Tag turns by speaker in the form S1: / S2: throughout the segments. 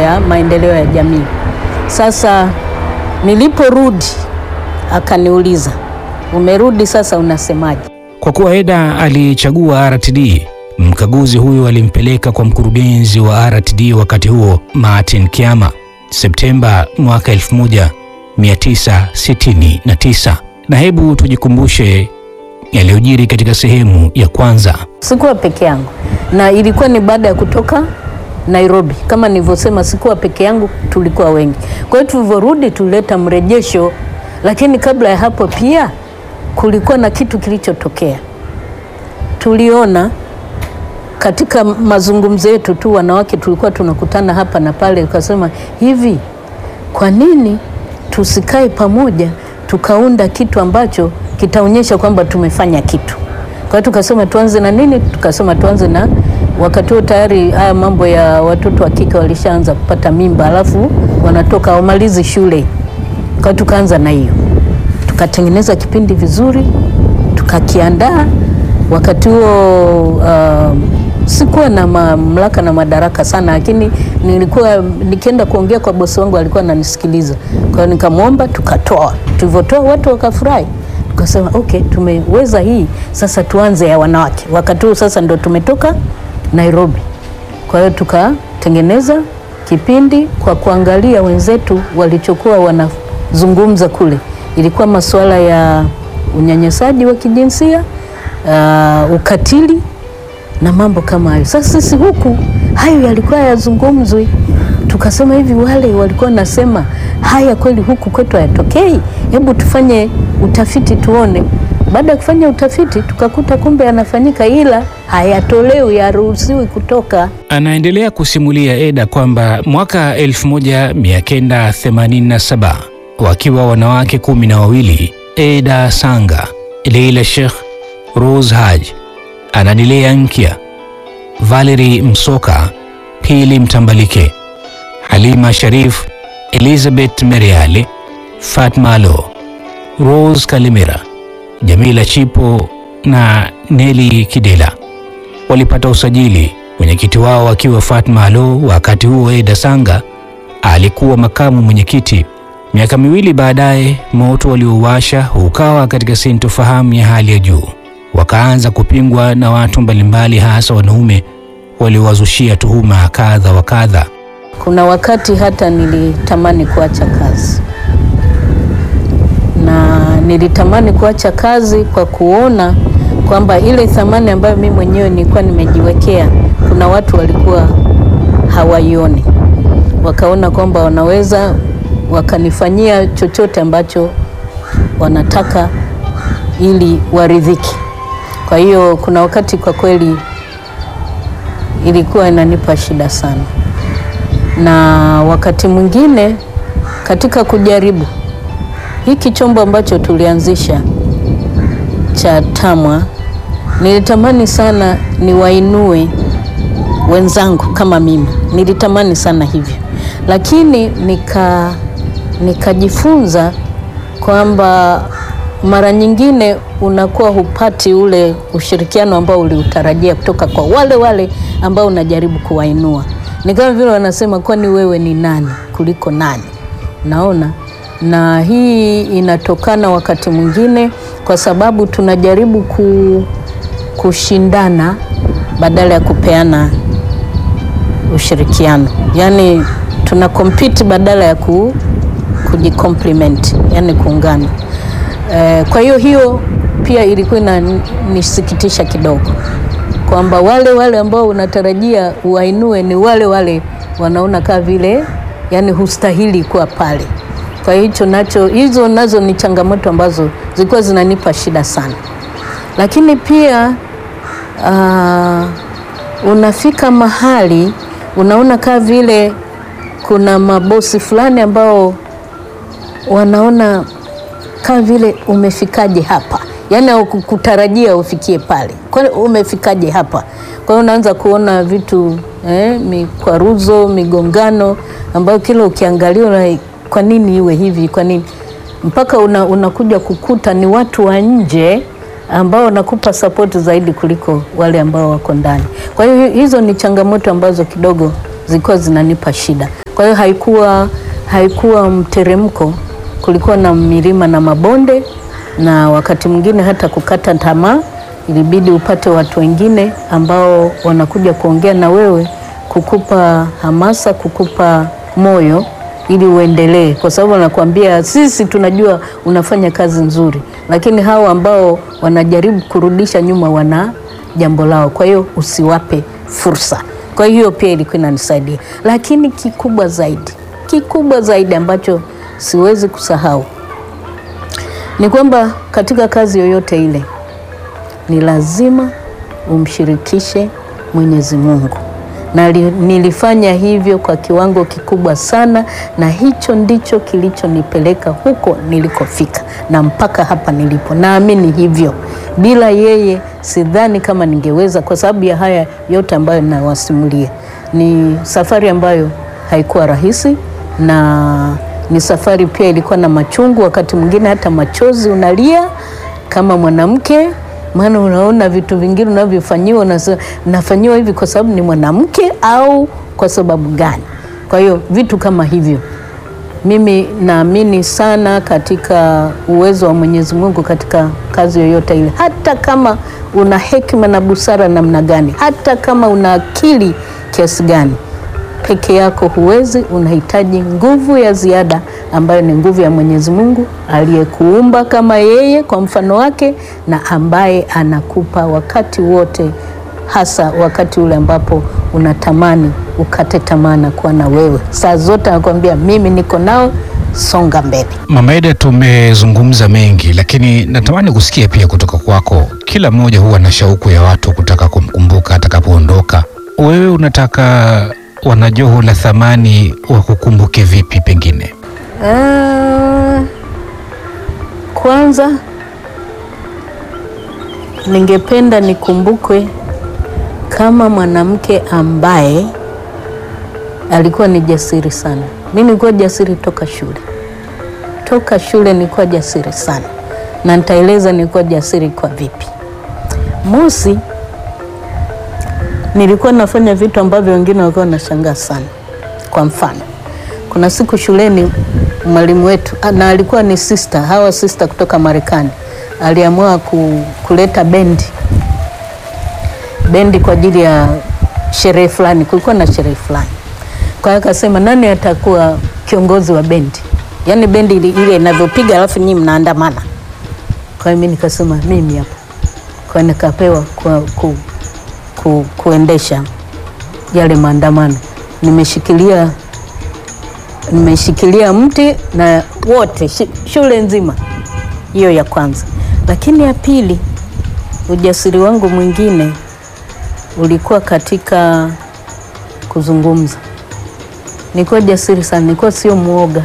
S1: ya maendeleo ya jamii. Sasa niliporudi akaniuliza, umerudi sasa unasemaje?
S2: Kwa kuwa Eda alichagua RTD, mkaguzi huyo alimpeleka kwa mkurugenzi wa RTD wakati huo Martin Kiama Septemba mwaka 1969. Na hebu tujikumbushe yaliyojiri katika sehemu ya kwanza.
S1: Sikuwa peke yangu, na ilikuwa ni baada ya kutoka Nairobi. Kama nilivyosema, sikuwa peke yangu, tulikuwa wengi. Kwa hiyo tulivyorudi, tulileta mrejesho, lakini kabla ya hapo pia kulikuwa na kitu kilichotokea. Tuliona katika mazungumzo yetu tu, wanawake tulikuwa tunakutana hapa na pale, tukasema hivi, kwa nini tusikae pamoja tukaunda kitu ambacho kitaonyesha kwamba tumefanya kitu. Kwa hiyo tukasema tuanze na nini? Tukasema tuanze na, wakati huo tayari haya mambo ya watoto wa kike walishaanza kupata mimba, alafu wanatoka wamalizi shule. Kwa hiyo tukaanza na hiyo, tukatengeneza kipindi vizuri, tukakiandaa. Wakati huo uh, sikuwa na mamlaka na madaraka sana, lakini nilikuwa nikienda kuongea kwa bosi wangu alikuwa ananisikiliza. Kwa hiyo nikamwomba, tukatoa. Tulivyotoa watu wakafurahi, tukasema okay, tumeweza hii sasa, tuanze ya wanawake. Wakati huo sasa ndo tumetoka Nairobi, kwa hiyo tukatengeneza kipindi kwa kuangalia wenzetu walichokuwa wanazungumza kule. Ilikuwa masuala ya unyanyasaji wa kijinsia, uh, ukatili na mambo kama hayo. Sasa sisi huku hayo yalikuwa yazungumzwi, tukasema hivi, wale walikuwa nasema haya kweli huku kwetu hayatokei, hebu tufanye utafiti tuone. Baada ya kufanya utafiti, tukakuta kumbe yanafanyika, ila hayatolewi, yaruhusiwi kutoka.
S2: Anaendelea kusimulia Eda kwamba mwaka 1987 wakiwa wanawake kumi na wawili, Eda Sanga, Leila Sheikh, Rose Haji, Anadilea Nkya, Valerie Msoka, Pili Mtambalike, Halima Sharif, Elizabeth Meriale, Fatma Alo, Rose Kalimera, Jamila Chipo na Neli Kidela walipata usajili, mwenyekiti wao akiwa Fatma Alo. Wakati huo Eda Sanga alikuwa makamu mwenyekiti. Miaka miwili baadaye, moto waliowasha ukawa katika sintofahamu ya hali ya juu wakaanza kupingwa na watu mbalimbali, hasa wanaume waliowazushia tuhuma kadha wa kadha.
S1: Kuna wakati hata nilitamani kuacha kazi, na nilitamani kuacha kazi kwa kuona kwamba ile thamani ambayo mimi mwenyewe nilikuwa nimejiwekea, kuna watu walikuwa hawaioni, wakaona kwamba wanaweza wakanifanyia chochote ambacho wanataka ili waridhiki. Kwa hiyo kuna wakati kwa kweli ilikuwa inanipa shida sana, na wakati mwingine katika kujaribu hiki chombo ambacho tulianzisha cha TAMWA, nilitamani sana niwainue wenzangu kama mimi, nilitamani sana hivyo, lakini nika nikajifunza kwamba mara nyingine unakuwa hupati ule ushirikiano ambao uliutarajia kutoka kwa wale wale ambao unajaribu kuwainua. Ni kama vile wanasema, kwani wewe ni nani kuliko nani? Naona, na hii inatokana wakati mwingine kwa sababu tunajaribu ku, kushindana badala ya kupeana ushirikiano, yaani tuna compete badala ya ku, kujicompliment, yani kuungana. Eh, kwa hiyo hiyo pia ilikuwa inanisikitisha kidogo kwamba wale wale ambao unatarajia uwainue ni wale wale wanaona kama vile yani hustahili kuwa pale. Kwa hiyo hicho nacho, hizo nazo ni changamoto ambazo zilikuwa zinanipa shida sana, lakini pia uh, unafika mahali unaona kama vile kuna mabosi fulani ambao wanaona kama vile umefikaje hapa, yaani haukutarajia ufikie pale, kwani umefikaje hapa? Kwa hiyo unaanza kuona vitu eh, mikwaruzo, migongano ambayo kila ukiangalia una, kwa nini iwe hivi? Kwa nini mpaka una, unakuja kukuta ni watu wa nje ambao wanakupa sapoti zaidi kuliko wale ambao wako ndani. Kwa hiyo hizo ni changamoto ambazo kidogo zilikuwa zinanipa shida. Kwa hiyo haikuwa haikuwa mteremko, kulikuwa na milima na mabonde, na wakati mwingine hata kukata tamaa, ilibidi upate watu wengine ambao wanakuja kuongea na wewe, kukupa hamasa, kukupa moyo ili uendelee, kwa sababu wanakuambia sisi tunajua unafanya kazi nzuri, lakini hao ambao wanajaribu kurudisha nyuma wana jambo lao, kwa hiyo usiwape fursa. Kwa hiyo pia ilikuwa inanisaidia, lakini kikubwa zaidi, kikubwa zaidi ambacho siwezi kusahau ni kwamba katika kazi yoyote ile ni lazima umshirikishe Mwenyezi Mungu na li, nilifanya hivyo kwa kiwango kikubwa sana, na hicho ndicho kilichonipeleka huko nilikofika na mpaka hapa nilipo. Naamini hivyo, bila yeye sidhani kama ningeweza, kwa sababu ya haya yote ambayo nawasimulia. Ni safari ambayo haikuwa rahisi, na ni safari pia ilikuwa na machungu, wakati mwingine hata machozi unalia kama mwanamke maana unaona vitu vingine unavyofanyiwa, nafanyiwa hivi kwa sababu ni mwanamke au kwa sababu gani? Kwa hiyo vitu kama hivyo, mimi naamini sana katika uwezo wa Mwenyezi Mungu katika kazi yoyote ile, hata kama una hekima na busara namna gani, hata kama una akili kiasi gani, peke yako huwezi. Unahitaji nguvu ya ziada ambayo ni nguvu ya Mwenyezi Mungu aliyekuumba kama yeye kwa mfano wake, na ambaye anakupa wakati wote, hasa wakati ule ambapo unatamani ukate tamaa na kuwa na wewe. Saa zote anakuambia mimi niko nao, songa mbele.
S2: Mama Eda, tumezungumza mengi, lakini natamani kusikia pia kutoka kwako. Kila mmoja huwa na shauku ya watu kutaka kumkumbuka atakapoondoka. Wewe unataka wanajoho la thamani wakukumbuke vipi? Pengine
S1: Uh, kwanza ningependa nikumbukwe kama mwanamke ambaye alikuwa ni jasiri sana. Mimi nilikuwa jasiri toka shule, toka shule nilikuwa jasiri sana, na nitaeleza nilikuwa jasiri kwa vipi. Mosi, nilikuwa nafanya vitu ambavyo wengine walikuwa wanashangaa sana. Kwa mfano kuna siku shuleni mwalimu wetu na alikuwa ni sister, hawa sister kutoka Marekani, aliamua ku, kuleta bendi bendi kwa ajili ya sherehe fulani. Kulikuwa na sherehe fulani, kwa hiyo akasema nani atakuwa kiongozi wa bendi, yaani bendi ile inavyopiga alafu nyinyi mnaandamana. Kwa hiyo mimi nikasema mimi hapo, kwa hiyo nikapewa ku, ku, ku, kuendesha yale maandamano, nimeshikilia nimeshikilia mti na wote shule nzima. Hiyo ya kwanza, lakini ya pili, ujasiri wangu mwingine ulikuwa katika kuzungumza. Nilikuwa jasiri sana, nilikuwa sio mwoga.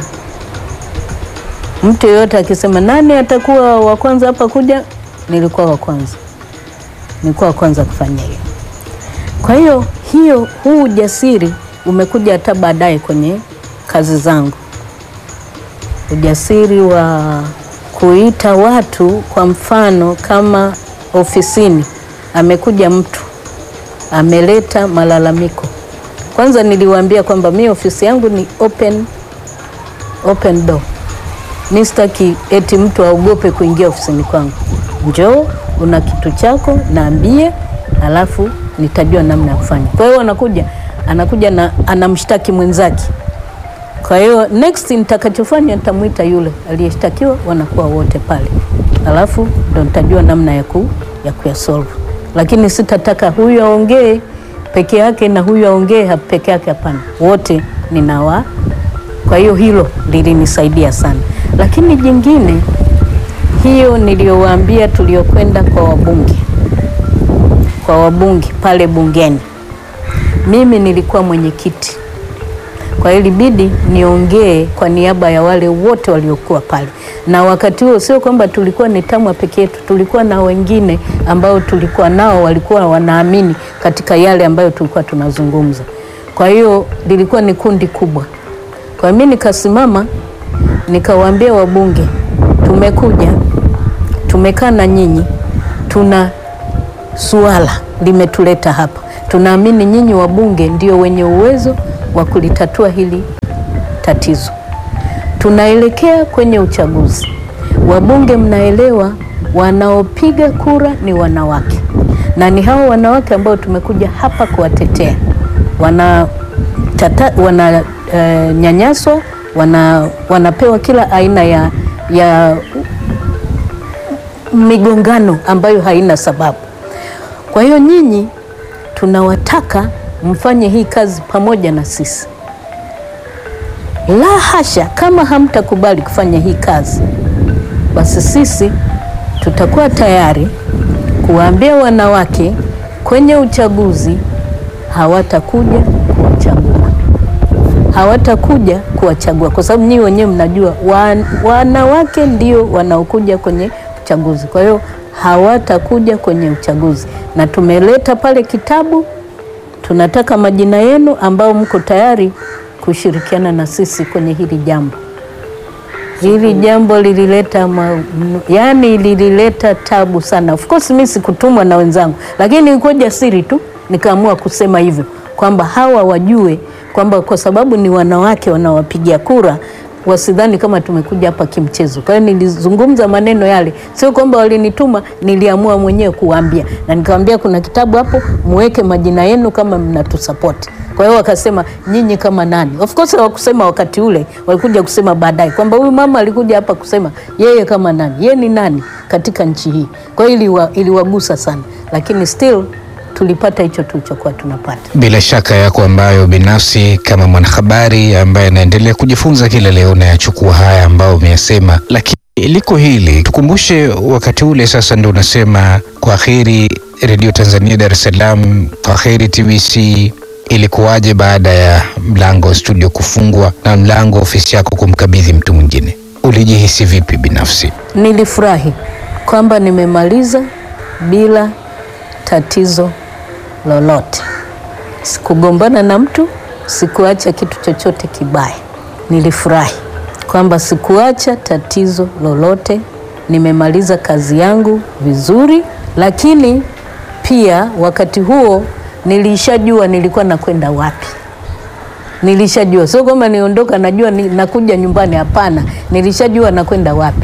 S1: Mtu yeyote akisema nani atakuwa wa kwanza hapa kuja, nilikuwa wa kwanza, nilikuwa wa kwanza kufanya hiyo. Kwa hiyo hiyo, huu ujasiri umekuja hata baadaye kwenye kazi zangu, ujasiri wa kuita watu. Kwa mfano, kama ofisini amekuja mtu ameleta malalamiko, kwanza niliwaambia kwamba mi ofisi yangu ni open, open door. Mi sitaki eti mtu aogope kuingia ofisini kwangu. Njoo, una kitu chako naambie, alafu nitajua namna ya kufanya. Kwa hiyo anakuja anakuja na anamshtaki mwenzake kwa hiyo next nitakachofanya nitamwita yule aliyeshtakiwa, wanakuwa wote pale, alafu ndo nitajua namna ya ku ya kuyasolve, lakini sitataka huyu aongee peke yake na huyu aongee peke yake, hapana, wote ninawa. Kwa hiyo hilo lilinisaidia sana, lakini jingine hiyo niliyowaambia, tuliokwenda kwa wabunge, kwa wabunge pale bungeni, mimi nilikuwa mwenyekiti kwa hiyo ilibidi niongee kwa niaba ya wale wote waliokuwa pale, na wakati huo sio kwamba tulikuwa ni TAMWA peke yetu, tulikuwa na wengine ambao tulikuwa nao walikuwa wanaamini katika yale ambayo tulikuwa tunazungumza. Kwa hiyo lilikuwa ni kundi kubwa. Kwa hiyo mimi nikasimama nikawaambia wabunge, tumekuja tumekaa na nyinyi, tuna suala limetuleta hapa, tunaamini nyinyi wabunge ndio wenye uwezo wa kulitatua hili tatizo. Tunaelekea kwenye uchaguzi, wabunge mnaelewa, wanaopiga kura ni wanawake, na ni hao wanawake ambao tumekuja hapa kuwatetea. Wana tata, wana eh, nyanyaswa wana, wanapewa kila aina ya, ya migongano ambayo haina sababu. Kwa hiyo nyinyi tunawataka mfanye hii kazi pamoja na sisi. La hasha, kama hamtakubali kufanya hii kazi, basi sisi tutakuwa tayari kuwaambia wanawake kwenye uchaguzi hawatakuja kuwachagua, hawatakuja kuwachagua kwa sababu nyinyi wenyewe mnajua wan, wanawake ndio wanaokuja kwenye uchaguzi. Kwa hiyo hawatakuja kwenye uchaguzi, na tumeleta pale kitabu. Tunataka majina yenu ambao mko tayari kushirikiana na sisi kwenye hili jambo. Hili jambo lilileta ma, yani lilileta tabu sana. Of course mimi sikutumwa na wenzangu, lakini nilikuwa jasiri tu nikaamua kusema hivyo kwamba hawa wajue kwamba kwa sababu ni wanawake wanawapigia kura wasidhani kama tumekuja hapa kimchezo. Kwa hiyo nilizungumza maneno yale, sio kwamba walinituma, niliamua mwenyewe kuwaambia, na nikamwambia kuna kitabu hapo, muweke majina yenu kama mnatusapoti. Kwa hiyo wakasema nyinyi kama nani? Of course hawakusema wakati ule, walikuja kusema baadaye kwamba huyu mama alikuja hapa kusema yeye kama nani, yeye ni nani katika nchi hii. Kwa hiyo iliwa, iliwagusa sana, lakini still tulipata hicho tulichokuwa tunapata.
S2: Bila shaka yako ambayo binafsi kama mwanahabari ambaye anaendelea kujifunza kila leo nayachukua haya ambayo umeyasema, lakini liko hili tukumbushe, wakati ule sasa ndo unasema kwa heri Redio Tanzania Dar es Salaam, kwa heri TBC. Ilikuwaje baada ya mlango wa studio kufungwa na mlango wa ofisi yako kumkabidhi mtu mwingine? Ulijihisi vipi binafsi?
S1: Nilifurahi kwamba nimemaliza bila tatizo lolote. Sikugombana na mtu, sikuacha kitu chochote kibaya. Nilifurahi kwamba sikuacha tatizo lolote, nimemaliza kazi yangu vizuri, lakini pia wakati huo nilishajua nilikuwa nakwenda wapi. Nilishajua, sio kwamba niondoka najua ni, nakuja nyumbani. Hapana, nilishajua nakwenda wapi.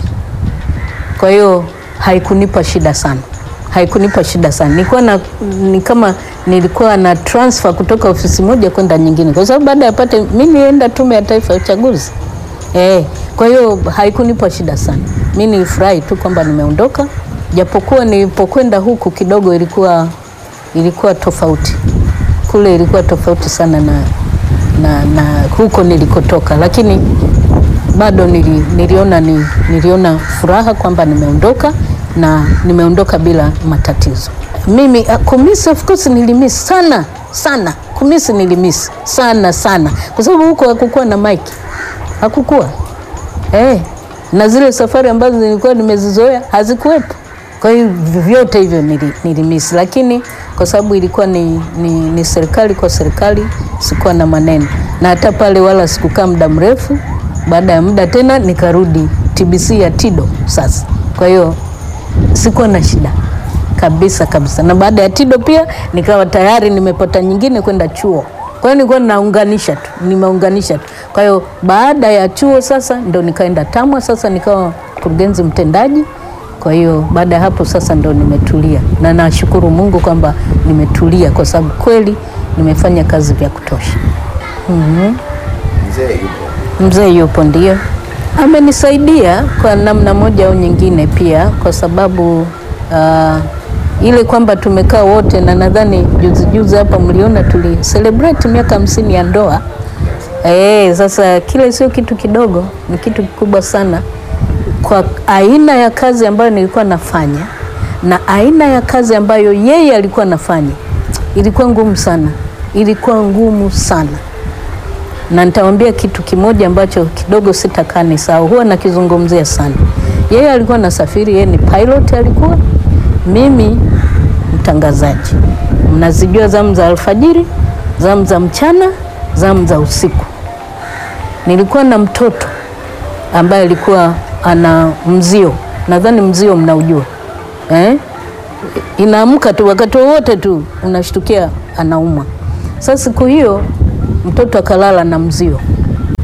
S1: Kwa hiyo haikunipa shida sana haikunipa shida sana. Nilikuwa na ni kama nilikuwa na transfer kutoka ofisi moja kwenda nyingine, kwa sababu baada ya pate mimi nienda Tume ya Taifa ya Uchaguzi eh. Kwa hiyo haikunipa shida sana, mimi nilifurahi tu kwamba nimeondoka, japokuwa nilipokwenda huku kidogo ilikuwa ilikuwa tofauti, kule ilikuwa tofauti sana na, na, na huko nilikotoka, lakini bado nili, niliona, ni, niliona furaha kwamba nimeondoka na nimeondoka bila matatizo. Mimi kumisi, of course nilimisi sana sana, kumisi nilimisi sana sana, kwa sababu huko hakukuwa na maiki, hakukuwa eh, na zile safari ambazo nilikuwa nimezizoea hazikuwepo. Kwa hiyo vyote hivyo nilimisi, lakini kwa sababu ilikuwa ni, ni, ni serikali kwa serikali, sikuwa na maneno, na hata pale wala sikukaa muda mrefu. Baada ya muda tena nikarudi TBC ya Tido sasa, kwa hiyo sikuwa na shida kabisa kabisa, na baada ya Tido pia nikawa tayari nimepata nyingine kwenda chuo. Kwa hiyo nilikuwa naunganisha tu, nimeunganisha tu. Kwa hiyo baada ya chuo sasa ndo nikaenda TAMWA, sasa nikawa mkurugenzi mtendaji. Kwa hiyo baada ya hapo sasa ndo nimetulia, na nashukuru Mungu kwamba nimetulia kwa sababu kweli nimefanya kazi vya kutosha. mm-hmm.
S3: Mzee yupo,
S1: Mzee yupo ndio amenisaidia kwa namna moja au nyingine, pia kwa sababu uh, ile kwamba tumekaa wote, na nadhani juzi juzi hapa mliona tuli celebrate miaka hamsini ya ndoa. Eh, sasa kile sio kitu kidogo, ni kitu kikubwa sana kwa aina ya kazi ambayo nilikuwa nafanya na aina ya kazi ambayo yeye alikuwa nafanya, ilikuwa ngumu sana, ilikuwa ngumu sana na nitawaambia kitu kimoja ambacho kidogo sitakaa nisahau, huwa nakizungumzia sana. Yeye alikuwa nasafiri, yeye ni pilot alikuwa, mimi mtangazaji. Mnazijua zamu za alfajiri, zamu za mchana, zamu za usiku. Nilikuwa na mtoto ambaye alikuwa ana mzio, nadhani mzio mnaujua eh? Inaamka tu wakati wowote tu unashtukia anaumwa. Sasa siku hiyo mtoto akalala na mzio,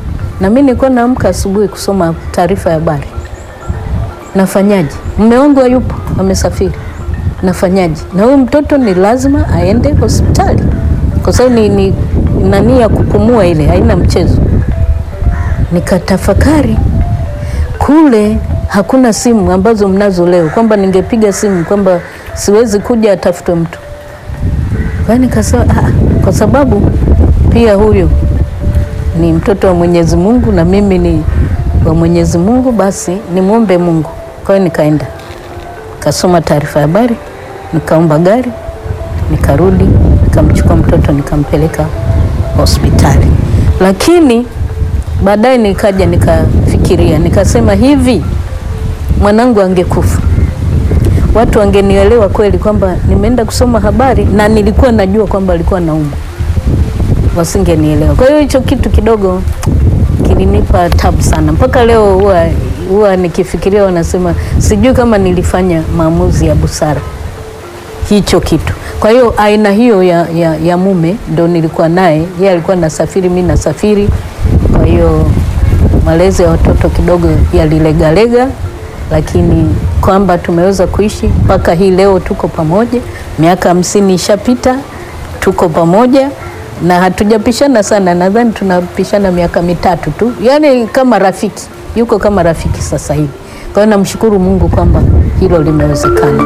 S1: na mimi nilikuwa naamka asubuhi kusoma taarifa ya habari. Nafanyaje? Mume wangu hayupo, amesafiri. Nafanyaje? Na huyu mtoto ni lazima aende hospitali, kwa sababu ni, ni nani ya kupumua ile, haina mchezo. Nikatafakari kule hakuna simu ambazo mnazo leo, kwamba ningepiga simu kwamba siwezi kuja, atafute mtu. Kwa hiyo nikasema ah, kwa sababu pia huyo ni mtoto wa Mwenyezi Mungu na mimi ni wa Mwenyezi Mungu, basi nimwombe Mungu. Kwa hiyo nikaenda nikasoma taarifa ya habari, nikaomba gari, nikarudi, nikamchukua mtoto nikampeleka hospitali, lakini baadaye nikaja nikafikiria, nikasema hivi, mwanangu angekufa watu wangenielewa kweli kwamba nimeenda kusoma habari na nilikuwa najua kwamba alikuwa naumwa, wasingenielewa. Kwa hiyo hicho kitu kidogo kilinipa tabu sana, mpaka leo huwa huwa nikifikiria, wanasema sijui kama nilifanya maamuzi ya busara hicho kitu. Kwa hiyo aina hiyo ya, ya, ya mume ndo nilikuwa naye, yeye alikuwa nasafiri, mi nasafiri. Kwa hiyo malezi ya watoto kidogo yalilegalega, lakini kwamba tumeweza kuishi mpaka hii leo, tuko pamoja, miaka hamsini ishapita, tuko pamoja na hatujapishana sana, nadhani tunapishana miaka mitatu tu, yaani kama rafiki, yuko kama rafiki sasa hivi. Kwa hiyo namshukuru Mungu kwamba hilo limewezekana.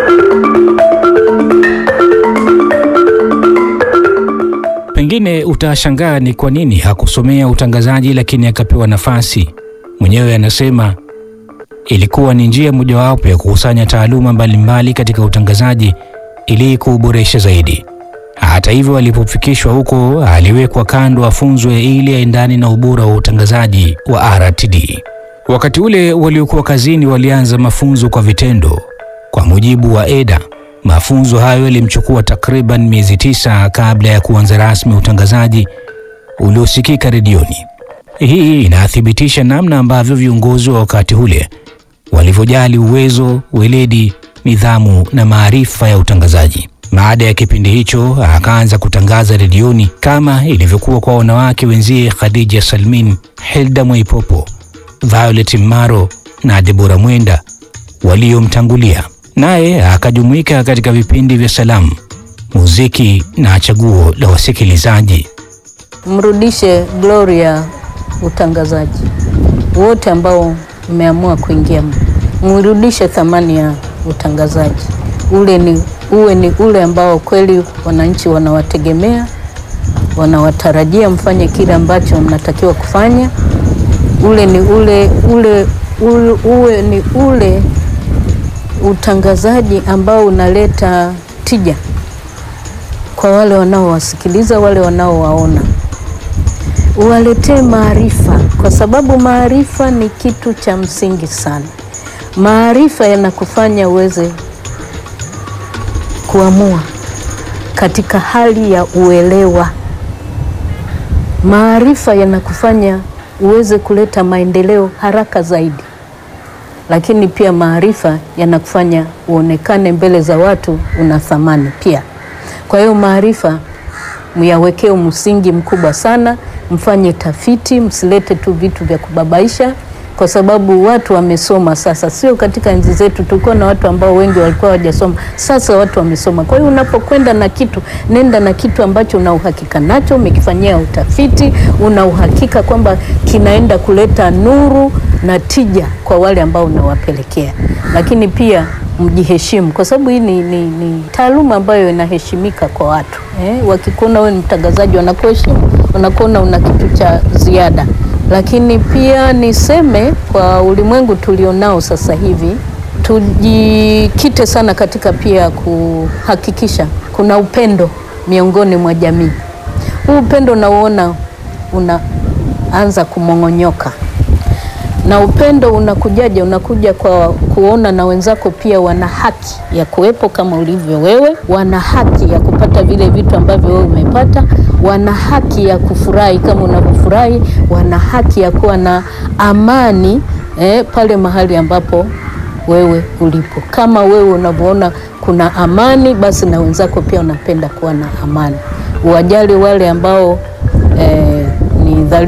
S2: Pengine utashangaa ni kwa nini hakusomea utangazaji lakini akapewa nafasi. Mwenyewe anasema ilikuwa ni njia mojawapo ya kukusanya taaluma mbalimbali katika utangazaji ili kuuboresha zaidi. Hata hivyo, alipofikishwa huko aliwekwa kando afunzwe ili aendane na ubora wa utangazaji wa RTD. Wakati ule waliokuwa kazini walianza mafunzo kwa vitendo. Kwa mujibu wa Eda, mafunzo hayo yalimchukua takriban miezi tisa kabla ya kuanza rasmi utangazaji uliosikika redioni. Hii inathibitisha namna ambavyo viongozi wa wakati ule walivyojali uwezo, weledi, nidhamu na maarifa ya utangazaji. Baada ya kipindi hicho akaanza kutangaza redioni kama ilivyokuwa kwa wanawake wenzie Khadija Salmin, Hilda Mwaipopo, Violet Maro na Debora Mwenda waliomtangulia. Naye akajumuika katika vipindi vya salamu, muziki na chaguo la wasikilizaji.
S1: Mrudishe Gloria utangazaji wote ambao mmeamua kuingia, mrudishe thamani ya utangazaji ule ni uwe ni ule ambao kweli wananchi wanawategemea, wanawatarajia mfanye kile ambacho mnatakiwa kufanya. Ule ni ule, ule, ule, uwe ni ule utangazaji ambao unaleta tija kwa wale wanaowasikiliza, wale wanaowaona. Uwaletee maarifa, kwa sababu maarifa ni kitu cha msingi sana. Maarifa yanakufanya uweze kuamua katika hali ya uelewa. Maarifa yanakufanya uweze kuleta maendeleo haraka zaidi, lakini pia maarifa yanakufanya uonekane mbele za watu una thamani pia. Kwa hiyo maarifa myawekee msingi mkubwa sana, mfanye tafiti, msilete tu vitu vya kubabaisha kwa sababu watu wamesoma sasa. Sio katika enzi zetu tulikuwa na watu ambao wengi walikuwa hawajasoma, sasa watu wamesoma. Kwa hiyo unapokwenda na kitu, nenda na kitu ambacho una uhakika nacho, umekifanyia utafiti, una uhakika kwamba kinaenda kuleta nuru na tija kwa wale ambao unawapelekea. Lakini pia mjiheshimu, kwa sababu hii ni, ni, ni taaluma ambayo inaheshimika kwa watu eh. Wakikuona wewe ni mtangazaji, wanakuheshimu, wanakuona una kitu cha ziada lakini pia niseme kwa ulimwengu tulionao sasa hivi, tujikite sana katika pia kuhakikisha kuna upendo miongoni mwa jamii. Huu upendo nauona unaanza kumong'onyoka, na upendo unakujaje? Unakuja kwa kuona na wenzako pia wana haki ya kuwepo kama ulivyo wewe, wana haki ya kupata vile vitu ambavyo wewe umepata wana haki ya kufurahi kama unavyofurahi, wana haki ya kuwa na amani eh, pale mahali ambapo wewe ulipo. Kama wewe unavyoona kuna amani, basi na wenzako pia wanapenda kuwa na amani. Uwajali wale ambao eh, ni dhalili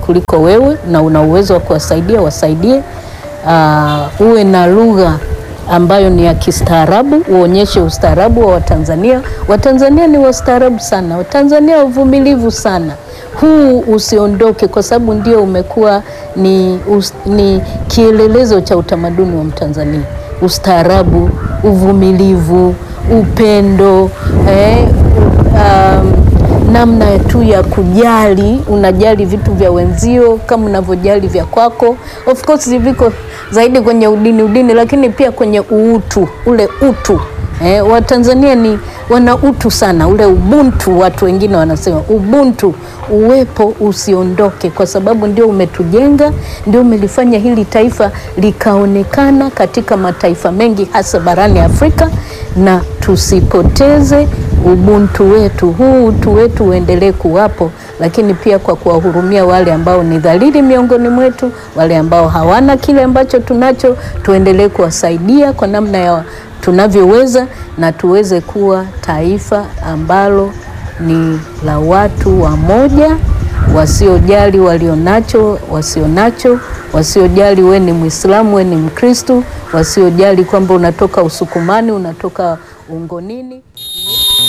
S1: kuliko wewe na una uwezo wa kuwasaidia, wasaidie. Uh, uwe na lugha ambayo ni ya kistaarabu, uonyeshe ustaarabu wa Watanzania. Watanzania ni wastaarabu sana, Watanzania wavumilivu sana. Huu usiondoke, kwa sababu ndio umekuwa ni, us, ni kielelezo cha utamaduni wa Mtanzania: ustaarabu, uvumilivu, upendo eh, um, namna tu ya kujali, unajali vitu vya wenzio kama unavyojali vya kwako. Of course viko zaidi kwenye udini udini, lakini pia kwenye uutu, ule utu eh, Watanzania ni wana utu sana, ule ubuntu, watu wengine wanasema ubuntu uwepo, usiondoke, kwa sababu ndio umetujenga, ndio umelifanya hili taifa likaonekana katika mataifa mengi, hasa barani Afrika, na tusipoteze ubuntu wetu, huu utu wetu uendelee kuwapo, lakini pia kwa kuwahurumia wale ambao ni dhalili miongoni mwetu, wale ambao hawana kile ambacho tunacho, tuendelee kuwasaidia kwa namna ya tunavyoweza, na tuweze kuwa taifa ambalo ni la watu wamoja, wasiojali walionacho, wasionacho, wasiojali we ni Mwislamu, we ni Mkristu, wasiojali kwamba unatoka Usukumani, unatoka Ungonini.